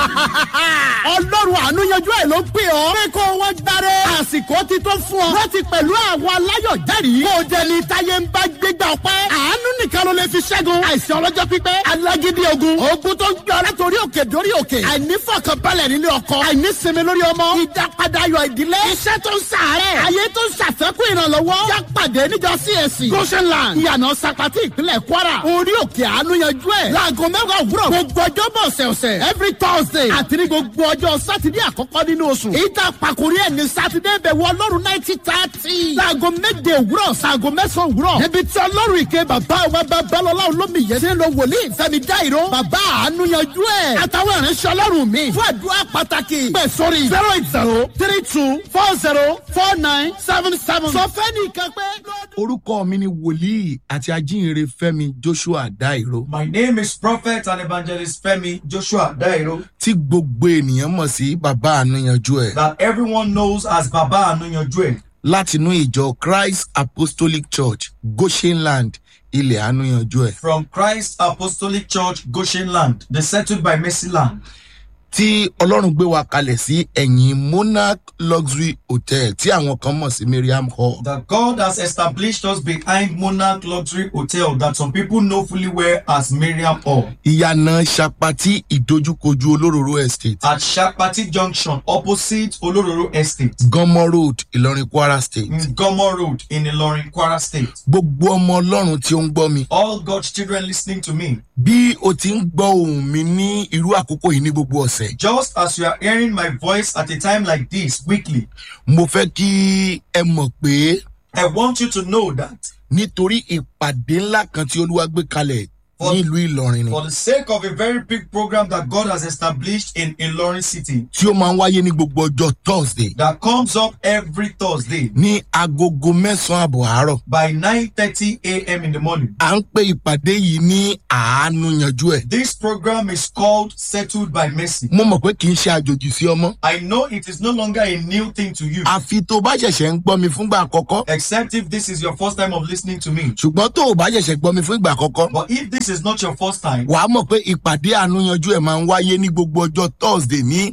ọlọ́run àánú yanjú ẹ̀ ló pè ọ́. pé kó wọ́n gbáre. àsìkò ti tó fún ọ. láti pẹ̀lú àwọn aláyọ̀ jẹ́rìí. kó o jẹ ní táyé ń bá gbégbá ọpẹ́. àánú nìkan ló lè fi ṣẹ́gun. àìsàn ọlọ́jọ́ pípẹ́. alágídí ogun. ogun tó ń gbé ọ látòrí òkè dórí òkè. àìnífọ̀kànbalẹ̀ nílé ọkọ. àìnísinmi lórí ọmọ. ìdápadà ayọ̀ ìdílé. iṣẹ́ tó ń sàárẹ̀. ayé tó ń ṣàfẹ́kù ìrànlọ́wọ́. yá pàdé níjọ CAC. goshenland. ìyànà sapati ìpínlẹ̀ kwara. orí òkè àánú yanjú ẹ̀. láago mẹ́wàá òwúrọ̀. gbogbo ọjọ́ bọ̀ ọ̀sẹ̀ọ̀sẹ̀. every thursday. àti ní gbogbo ọjọ́ sátidé àkọ́kọ́ nínú oṣù. ìta pàkórí ẹ̀ ní sátidé bẹ̀ wọ ọlọ́run náìtì tààtì. láago méje òwúrọ̀ sáago mẹ́sàn-án òwúrọ̀. níbi tí ọlọ́run ìké bàbá wa babalọ́lá olómi yẹn ti ń lọ wòlíì fẹ́mi dáìró. bàbá àánú yanjú ẹ̀. àtàwọn ìránṣẹ́ ọlọ́run mi. fún àdúrà pàtàkì. pẹ̀ sórí zero eight zero three two four zero four nine seven seven. sọ fẹ́ nìkan pé. orúkọ mi ni wòlíì àti ajínrere fẹmi joshua dairo My name is Prophet and Evangelist Femi Joshua Dairo, tí gbogbo ènìyàn mọ̀ sí bàbá àníyànjú ẹ̀ that everyone knows as Baba Anunyojue, látinú ìjọ christ apostolic church goshenland ilẹ̀ àníyànjú ẹ̀ from Christ Apostolic Church, Goshen Land, the settled by Mercy Land, tí ọlọ́run gbé wa kalẹ̀ sí ẹ̀yìn monarch luxury hotel tí àwọn kan mọ̀ sí miriam hall that God has established us behind Monarch Luxury Hotel that some people know fully well as Miriam Hall ìyànà sapati ìdojúkojú olóróró estate at Shapati Junction opposite Olororo Estate, gánmọ́ road ìlọrin kwara state in Gomo Road in Ilorin, Kwara State. gbogbo ọmọ ọlọ́run tí ó ń gbọ́ mi All God's children listening to me, bí o ti ń gbọ́ ohùn mi ní irú àkókò yìí ní gbogbo ọ̀sẹ̀ just as you are hearing my voice at a time like this weekly, mo fẹ́ kí ẹ mọ̀ pé I want you to know that nítorí ìpàdé ńlá kan tí olúwa gbé kalẹ̀ For- nílùú ìlọrin ni for the sake of a very big program that God has established in Ilorin City tí ó máa ń wáyé ní gbogbo ọjọ́ thursday that comes up every Thursday ní agogo mẹ́sàn-án àbọ̀ àárọ̀ by 9:30 a.m. in the morning. à ń pe ìpàdé yìí ní àánú yanjú ẹ̀ This program is called Settled by Mercy. mo mọ̀ pé kì í ṣe àjòjì sí ọmọ I know it is no longer a new thing to you, àfi tó o bá ṣẹ̀ṣẹ̀ ń gbọ́ mi fúngbà àkọ́kọ́ except if this is your first time of listening to me. ṣùgbọ́n tó o bá ṣẹ̀ṣẹ̀ gbọ́ mi fún ìgbà àkọ́kọ́ But if this is not your first time, wàá mọ̀ pé ìpàdé àánú yanjú ẹ̀ máa ń wáyé ní gbogbo ọjọ́ thursday ní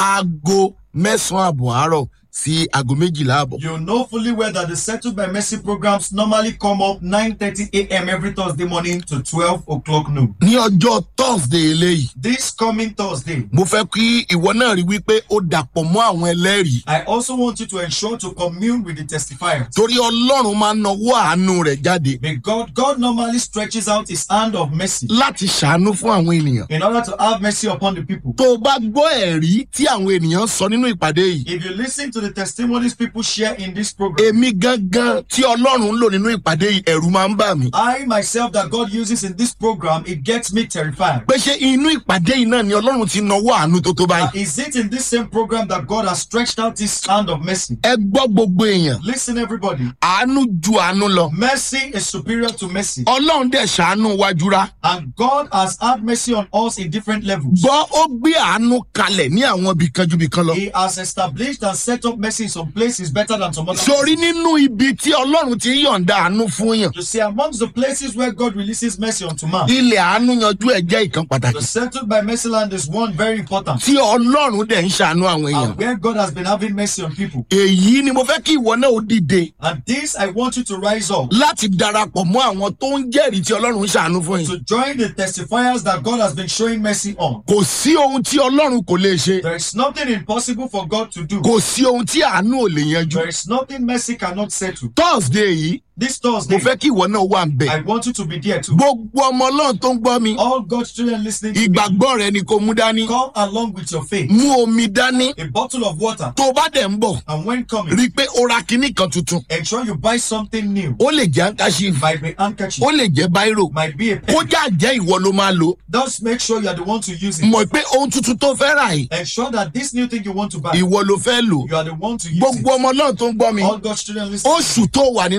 aago mẹ́sàn-án àbọ̀ àárọ̀ sí aago méjìlá àbọ̀. you know fully well that the Settled by Mercy programs normally come up 9:30 a.m. every Thursday morning to 12 o'clock noon. ní ọjọ́ thursday eléyìí This coming Thursday, mo fẹ́ kí ìwọ náà rí wípé ó dàpọ̀ mọ́ àwọn ẹlẹ́rìí I also want you to ensure to commune with the testifiers. torí ọlọ́run máa ń nawọ́ àánú rẹ̀ jáde May God, God normally stretches out his hand of mercy láti ṣàánú fún àwọn ènìyàn. in order to have mercy upon the people. tó o bá gbọ́ ẹ̀rí tí àwọn ènìyàn sọ nínú ìpàdé yìí If you listen to the testimonies people share in this program, èmi gangan tí ọlọ́run ń lò nínú ìpàdé yìí ẹ̀rù máa ń bà mí. I myself that God uses in this program, it gets me terrified. pé ṣé inú ìpàdé yìí náà ni ọlọ́run ti nawọ́ àánú tó tó báyìí. Is it in this same program that God has stretched out his hand of mercy? ẹ gbọ́ gbogbo èèyàn Listen, everybody. àánú ju àánú lọ. Mercy is superior to mercy. ọlọ́run dẹ̀ ṣàánú wájúra. And God has had mercy on us in different levels. gbọ́ ó gbé àánú kalẹ̀ ní àwọn ibìkan ju ibìkan lọ. He has established and set up mercy in some places better than some other sórí places. nínú ibi tí ọlọ́run ti ń yọ̀ǹda àánú fún yàn. You see, amongst the places where God releases mercy unto man, ilẹ̀ àánú yanjú ẹ̀ jẹ́ ìkan the pàtàkì. settled by mercy land is one very important. tí ọlọ́run dẹ̀ ń ṣàánú àwọn èèyàn. And where God has been having mercy on people. èyí ni mo fẹ́ kí ìwọ náà ó dìde And this, I want you to rise up láti darapọ̀ mọ́ àwọn tó ń jẹ́rìí tí ọlọ́run ń ṣàánú fún yìí. to join the testifiers that God has been showing mercy on. kò sí ohun tí ọlọ́run kò lè ṣe. There is nothing impossible for God to do. kò sí ohun tí àánú ò lè yanjú. There is nothing mercy cannot settle. thursday yìí This mo Thursday, fẹ́ kí ìwọ náà wà ń bẹ̀. I want you to be there too. gbogbo ọmọ ọlọ́run tó ń gbọ́ mi All God's children listening to me, ìgbàgbọ́ rẹ ni kò mú dání. come along with your faith. mú omi dání A bottle of water. tó o bá dẹ̀ ń bọ̀ And when coming, rí i pé o ra kinní kan tuntun. ensure you buy something new. ó lè jẹ́ handkerchief Might be handkerchief, ó lè jẹ́ báírò might be a pen. kó já jẹ́ ìwọ ló máa lò. Just make sure you are the one to use it. mọ̀ pé ohun tuntun tó fẹ́ rà yìí Ensure that this new thing you want to buy, ìwọ ló fẹ́ lò. you are the one to use gbogbo it. ọmọ náà tó ń gbọ́ mi All God's children listening. oṣù tó wà nínú ẹ̀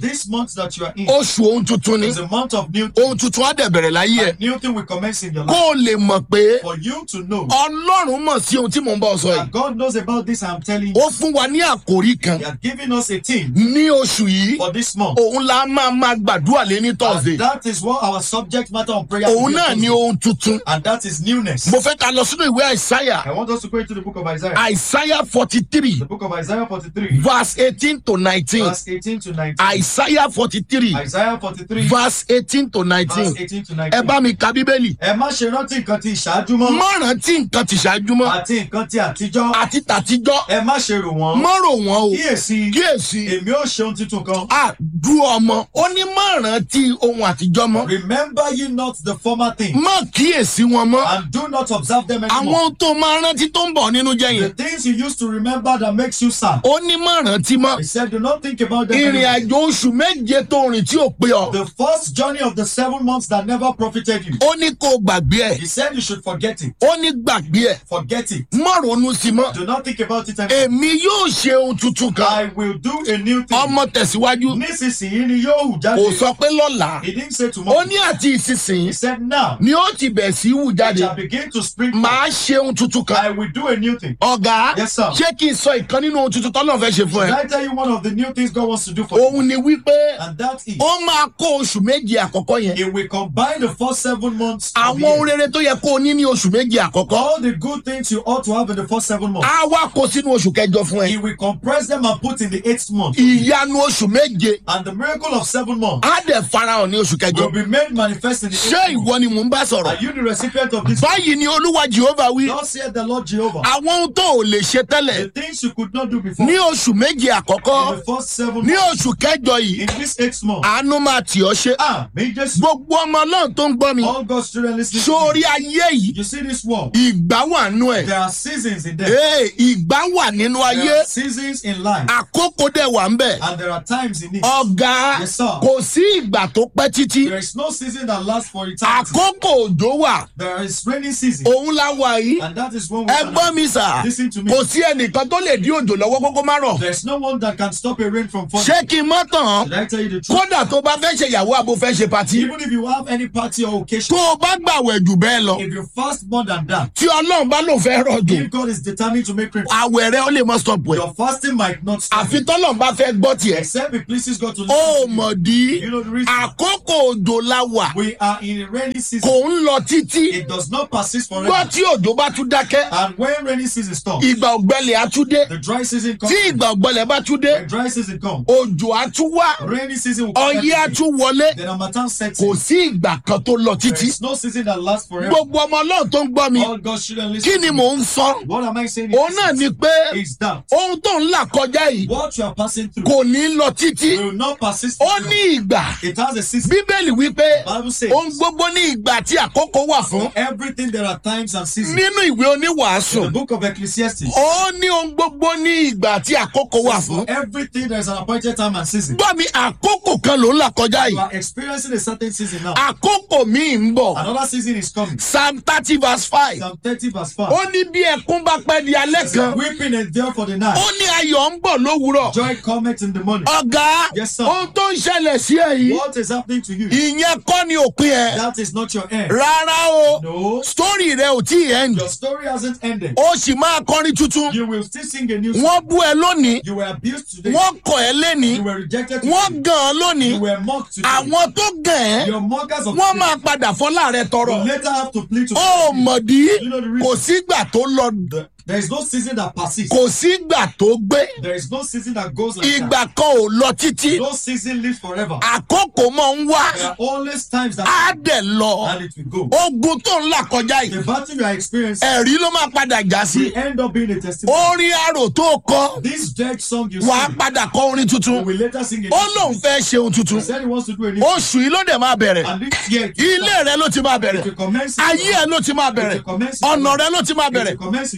this month that you are in oṣù ohun tuntun ni is a month of new things. ohun tuntun á dẹ̀ bẹ̀rẹ̀ láyé ẹ̀ A new thing will commence in your kó life. o lè mọ̀ pé For you to know ọlọ́run mọ̀ sí ohun tí mò ń bọ̀ sọ yìí that God knows about this, I'm telling you. ó fún wa ní àkòrí kan He has given us a theme ní oṣù yìí for this month. òun la máa máa gbàdúrà lé ní thursday And that is what our subject matter on prayer òun will be náà on ní Thursday. ohun tuntun And that is newness. mo fẹ́ ká lọ sínú ìwé àìsáyà I want us to go into the book of Isaiah. àìsáyà forty three The book of Isaiah 43, verse eighteen to nineteen verse 18 to 19. àìsáyà forty three Isaiah 43, verse eighteen to nineteen verse 18 to ẹ 19. bá mi ka bíbélì Ẹ má ṣe rántí nǹkan ti ìṣáájú mọ́ má rántí nǹkan ti ṣáájú mọ́ àti nǹkan ti àtijọ́. àti tàtijọ́ Ẹ má ṣe rò wọ́n. má rò wọ́n o Kíyèsí, kíyèsí èmi ó ṣe ohun tuntun kan. àdú ọmọ ó ní má rántí ohun àtijọ́ mọ́ Remember ye not the former thing, má kíyèsí wọn mọ́ and do not observe them àwọn anymore. ohun tó máa rántí tó ń bọ̀ nínú jẹ́ The yẹn things you used to remember that makes you sad. ó ní má rántí mọ́ He said, do not think about them ìrìn anymore. àjò oṣù méje tó rìn tí ò pé ọ The first journey of the seven months that never profited you. ó ní kó o gbàgbé ẹ He said you should forget it. ó ní gbàgbé ẹ Forget it. má ronú sí mọ́ Do not think about it anymore. èmi yóò ṣe ohun tuntun kan I will do a new thing. ọmọ tẹ̀síwájú Nísinsìnyí ni yóò hù kò jáde. sọ pé lọ́la He didn't say ó tomorrow. ní àti ìsinsìnyí He said now. ni ó ti bẹ̀ sí wù It jáde shall begin to spring forth. màá ṣe ohun tuntun kan I will do a new thing. ọ̀gá Yes, sir. ṣé kí n sọ ìkan nínú ohun tuntun tọ́lọ́ fẹ́ ṣe fún Did ẹ I tell you one of the new things God wants to do for you? òun ni wípé And that is, ó máa kó oṣù méje àkọ́kọ́ yẹn He will combine the first seven months. of the àwọn ohun year. rere tó yẹ kó o ní ní oṣù méje àkọ́kọ́ All the good things you ought to have in the first seven months. á wá kó sínú oṣù kẹjọ fún ẹ He will compress them and put in the eighth month. ìyanu oṣù méje And the miracle of seven months á dẹ̀ farahàn ní oṣù kẹjọ will be made manifest in the ṣé eighth month. ìwọ ni mò ń bá Are sọ̀rọ̀ you the recipient of this? báyìí ni olúwa jehova wí Thus said the Lord Jehovah. àwọn ohun tó ò lè ṣe tẹ́lẹ̀ The things you could not do before ní in oṣù méje àkọ́kọ́ the first seven ní months. oṣù kẹjọ yìí In this eighth month. àánú máa tì ọ́ ṣe Ah, may just gbogbo ọmọ náà tó ń gbọ́ mi all God's children listening. to sórí me. ayé yìí You see this world. ìgbà wà nú ẹ̀ There are seasons in there. ee ìgbà wà nínú There ayé are seasons in life. àkókò dẹ̀ wà ń bẹ̀ And there are times in it. ọ̀gá Yes, sir. kò sí ìgbà tó pẹ́ títí There is no season that lasts for eternity. àkókò òjò wà There is rainy season. òun la wà yìí And that is when we ẹgbọ́n mi sà Listen to me. kò sí ẹnìkan tó lè dí òjò lọ́wọ́ kókó má rọ̀ There's no one that can stop a rain from falling. ṣé kí n mọ́ tàn Did I tell you the truth? kódà tó bá fẹ́ ṣe ìyàwó àbò fẹ́ ṣe pàtí Even if you have any party or tó occasion, o bá gbàwẹ̀ jù bẹ́ẹ̀ lọ if you fast more than that, tí ọlọ́run bá lò fẹ́ rọ̀jò if God is determined to make rain, àwẹ̀ rẹ ó lè mọ́ stop ẹ̀ your fasting might not stop. àfi tọ́lọ́run bá fẹ́ gbọ́ tiẹ̀ Except it pleases God to ó listen to mọ̀ you. dí You know the reason? àkókò òjò la wà We are in a rainy kò season. ń lọ títí It does not persist gbọ́ forever. tí òjò bá tún dákẹ́ And when rainy season stops, ìgbà ọ̀gbẹ́lẹ̀ á tún dé the dry season tí comes. ìgbà ọ̀gbẹ́lẹ̀ bá tún dé When dry season comes, òjò á tún wá rainy season will come. ọyẹ́ á every day. tún wọlé Then Hamatan sets kò in. sí ìgbà kan tó lọ There títí is no season that lasts forever. gbogbo ọmọ ọlọ́run tó ń gbọ́ mi All God's children kí listen. ni to mò me. ń sọ What am I saying? òun náà ni pé is that ohun tó ń là kọjá yìí what you are passing through kò ní lọ títí will not persist. ó forever. ní ìgbà It has a season. bíbélì wípé Bible says ohun gbogbo ní ìgbà tí àkókò wà fún for everything there are times and seasons. nínú ìwé oníwàásù The book of Ecclesiastes. ó ní ohun gbogbo ní ìgbà tí àkókò wà For fún everything there is an appointed time and season. gbọ́ mi àkókò kan ló ń là kọjá You yìí are experiencing a certain season now. àkókò míì ń bọ̀ Another season is coming. psalm thirty verse five Psalm 30 verse 5. ó ní bí ẹkún bá pẹ́ di alẹ́ kan Weeping endure for the night. ó ní ayọ̀ ń bọ̀ lówùúrọ̀ Joy cometh in the morning. ọ̀gá Yes, sir. ohun tó ń ṣẹlẹ̀ sí ẹ yìí What is happening to you? ìyẹn kọ́ ni òpin ẹ̀ That is not your end. rárá o No. sítórì rẹ ò tí ì end Your story hasn't ended. ó sì máa kọrin tuntun You will still sing a new song. wọ́n bú ẹ lónìí You were abused today. wọ́n kọ̀ ẹ́ lénìí You were rejected wọ́n today. gàn án lónìí You were mocked today. àwọn tó gàn ẹ́ Your mockers of wọ́n today máa padà fọ́lá rẹ tọrọ will later have to plead to ó mọ̀dí You know the reason? kò sígbà tó lọ There is no season that persists. kò sígbà tó gbé There is no season that goes like ìgbà kan ò lọ títí that. No season lives forever. àkókò mọ̀ ń wá There are always times that á dẹ̀ lọ and it will go. ogun tó ń là kọjá The yìí battle you are experiencing ẹ̀rí ló máa padà já sí will end up being a testimony. orin arò tó kọ This dead song you wàá sing, padà kọ orin you tuntun will later sing a ó new lóun song. fẹ́ ṣe ohun tuntun He said he wants to do a new oṣù yìí ló dẹ̀ máa bẹ̀rẹ̀ And this year, it will ilé rẹ ló ti máa start. bẹ̀rẹ̀ It will commence. ayé ẹ ló ti máa bẹ̀rẹ̀ ọ̀nà rẹ ló ti máa bẹ̀rẹ̀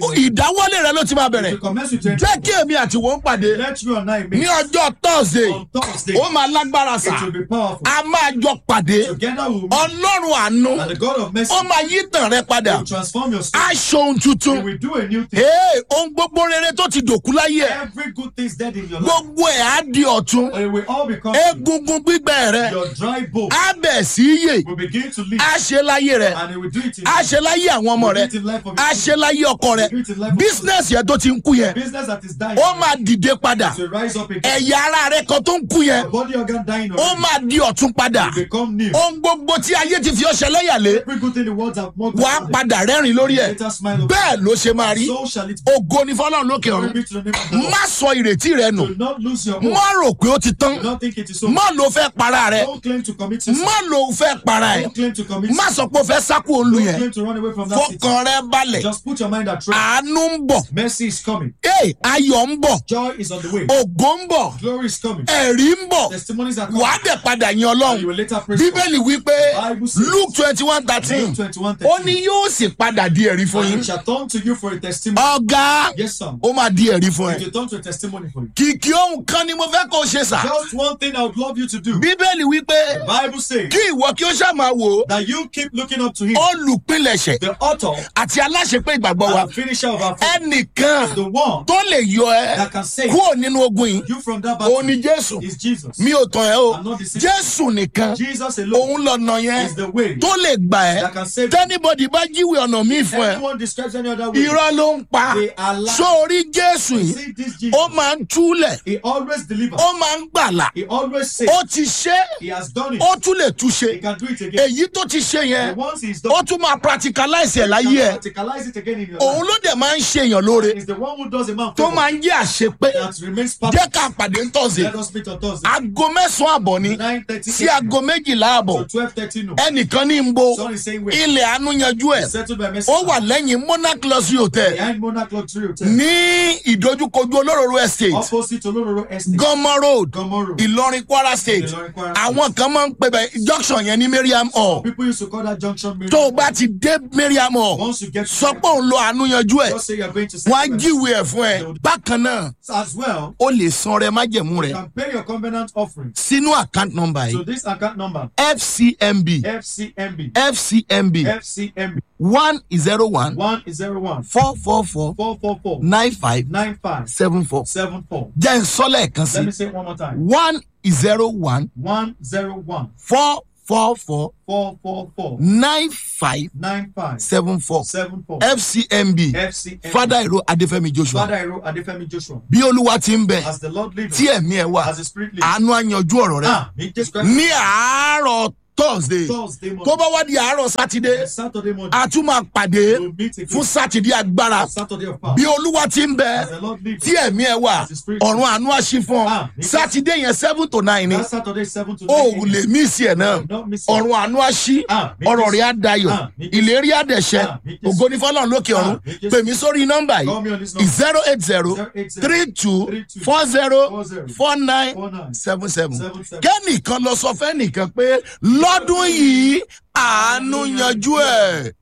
ìdáwọ́lé rẹ ló ti máa bẹ̀rẹ̀ To commence with your jẹ́ kí èmi àti wọ́n pàdé let you and I ní meet ọjọ́ thursday on Thursday. ó máa lágbára sà It will be powerful. a máa jọ pàdé Together we will meet. ọlọ́run àánú And the God of mercy ó máa yí tàn rẹ padà will transform your soul. aṣọ ohun He tuntun will do a new thing. ee ohun gbogbo rere tó ti dòkú láyé ẹ Every good thing is dead in your life. gbogbo ẹ̀ á di ọ̀tún It will all become egungun gbígbẹ rẹ your dry bone á bẹ̀ sí yè will begin to live. á ṣe láyé rẹ And it will do it in á ṣe láyé àwọn ọmọ rẹ do it in life of á your ṣe láyé ọkọ rẹ do it in life of bísínẹ́sì yẹn tó ti ń kú yẹn business that is dying. ó máa dìde padà to rise up again. ẹ̀yà ara rẹ kan tó ń kú yẹn Your body organ dying ó already. máa di ọ̀tún padà will become new. ohun gbogbo tí ayé ti fi ọṣẹ lẹ́yàlé Every good thing the world have mocked wàá us. padà rẹ́rìn lórí ẹ̀ Later smile of bẹ́ẹ̀ ló ṣe máa rí So shall it be. ògo ni fọlọ́run lókè Glory ọ̀run be to the name of the Lord. má sọ ìrètí rẹ nù Do not lose your hope. má rò pé ó ti tán Do not think it is so. má ló fẹ́ para rẹ Don't claim to commit suicide. má ló fẹ́ para ẹ̀ Don't claim to commit má suicide. sọ pé ó fẹ́ sákò olú Don't yẹn claim to run away from that city. fọkàn rẹ balẹ̀ Just put your mind at rest. àánú ń bọ̀ Mercy is coming. ee ayọ̀ ń bọ̀ Joy is on the way. ògo ń bọ̀ Glory is coming. ẹ̀rí ń bọ̀ Testimonies are coming. wàá dẹ̀ padà yan And you ọlọ́run will later praise God. bíbélì wípé Bible says- luke twenty one thirteen Luke 21, ó ní yóò sì padà di ẹ̀rí fún And yín it shall turn to you for a testimony. ọ̀gá Yes, sir. ó máa di ẹ̀rí fún ẹ It will turn to a testimony for you. kìkì ohun kan ni mo fẹ́ kó o ṣe sà Just one thing I would love you to do. bíbélì wípé Bible says kí ìwọ kí ó ṣáà máa wò ó that you keep looking up to him, olùpilẹ̀ṣẹ̀ the author àti aláṣepé ìgbàgbọ́ wa and finisher of our faith, ẹnìkan the one tó lè yọ ẹ that can save kúrò nínú ogun yìí you from that òun ni battle jésù is Jesus. mi ò tàn ẹ́ o I'm not deceiving. jésù nìkan Jesus alone òun lọ́nà yẹn is the way tó lè gbà ẹ́ that can save you. tẹ́nibọ́dì bá jíwèé ọ̀nà míì fún ẹ Anyone describes any other way, irọ́ ló ń pa they are lying. sórí jésù yìí See this Jesus, ó máa ń túlẹ̀ he always delivers. ó máa ń gbàlà He always saves. ó ti ṣe He has done it. ó tún lè túṣe He can do it again. èyí tó ti ṣe And yẹn once he's done, ó tún máa practicalize ẹ̀ he láyé can ẹ̀ practicalize it again in your òun life. ló dẹ̀ máa ń ṣe èèyàn lóore He's the one who does a man tó favor máa ń jẹ́ àṣepé that remains jẹ́ perfect. ká pàdé ń tọ̀sẹ̀ Let us meet on Thursday. aago mẹ́sàn-án àbọ̀ ni 9.30 sí aago méjìlá àbọ̀ to 12.30 no. ẹnìkan ní ń bo Son is saying wait. ilẹ̀ àánú yanjú ẹ̀ Settled by mercy. ó wà lẹ́yìn monarch luxury hotel Behind Monarch Luxury Hotel. ní ìdojúkojú olóróró estate Opposite Olororo Estate. gọmọ road Gomoro. ìlọrin kwara state Ìlọrin, Kwara àwọn kan máa ń pè bẹ junction yẹn ní mariam hall People used to call that junction Mary. tó o bá ti dé mariam hall Once you get to sọ pé òun lo àánú yanjú ẹ̀ just say you're going to wọ́n á settle by jíwèé ẹ̀ fún ẹ bákan náà As well, o lè san rẹ májẹ̀mú you rẹ can pay your covenant offering sínú account number to yìí this account number fcmb FCMB fcmb FCMB one zero one one zero one four four four four four four nine five nine five seven four seven four. jẹ́ n sọ lẹ́ẹ̀kan Let me sí say it one more time. one zero one One zero one four four four four four four nine five nine five seven four seven four fcmb FCMB. fada iro adefemi joshua Father Ero Adefemi Joshua. bí olúwa ti ń bẹ As the Lord lives, tí ẹ̀mí ẹ̀ wà as the Spirit lives. àánú àyànjú ọ̀rọ̀ rẹ Ah, me just Christ. ní àárọ̀ thursday Thursday morning. tó bá wá di àárọ̀ sátidé Saturday morning. a tún máa pàdé We'll meet again. fún sátidé agbára Saturday of power. bí olúwa ti ń bẹ As the Lord lives. tí ẹ̀mí ẹ̀ wà ọ̀run àánú àṣì fún ọ Ah, sátidé yẹn seven to nine ni That Saturday seven to o nine. ò lè mí sí ẹ̀ náà Don't miss it. ọ̀run àánú àṣì Ah, mi ọ̀rọ̀ Jésù. rẹ̀ á dayọ̀ Ah, mi Jésù. ìlérí àdẹ̀ṣẹ́ Ah, mi Jésù. ògo ní fọlọ́run lókè ọ̀run Ah, mi Jésù. pè mí sórí nọ́mbà Call me on yìí this number. zero eight zero 080 three two 32 four zero 40 four nine 49 seven seven 77. kẹ́nìkan lọ sọ fẹ́nìkan pé lọ́dún yìí àánú yanjú ẹ̀.